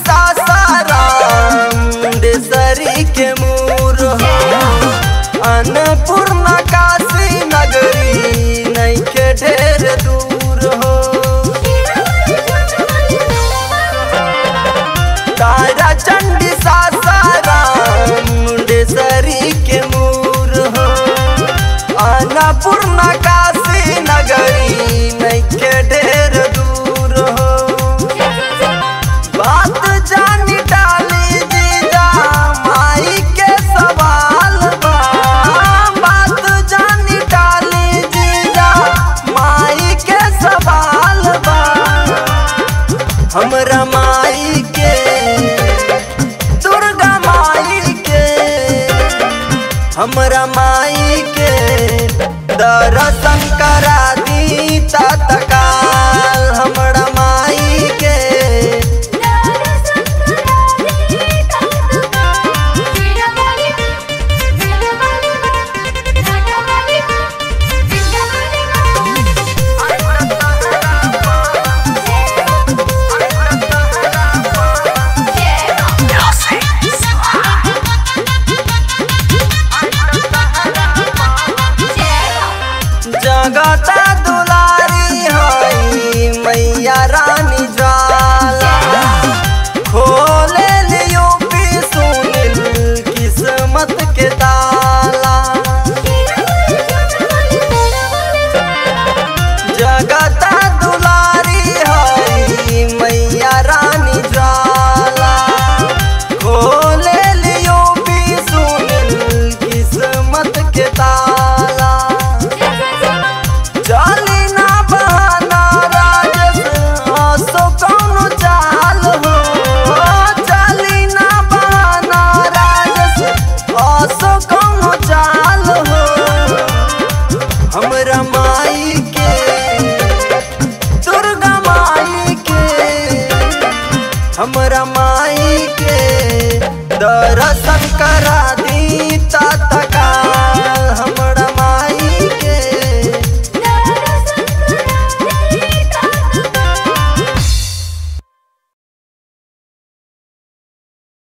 सासाराम मुंडेसरी के मूर हो अन्नपूर्णा काशी नगरी नैखे ढेर दूर हो तारा चंडी सासाराम मुंडेसरी के मूर हो अन्नपूर्णा काशी नगरी नैखे ढेर दूर हो बात जानी डाली जीजा माई के सवाल बा बात जानी डाली जीजा माई के सवाल बा हमरा माई के दुर्गा माई के हमरा माई के दर्शन करा दी तत्काल हमरा माई के जगता दुलारी हई मैया रानी ज्वाला खोले लियो पी सुनिल किस्मत के ताला जगता दुलारी हई मैया रानी ज्वाला खोले लियो पी सुनिल किस्मत के ताला चली ना बहाना राजस हंसो कौनो चाल हो चली ना बहाना राजस हंसो कौनो चाल हो हमरा माई के दुर्गा माई के हमरा माई के दर्शन करा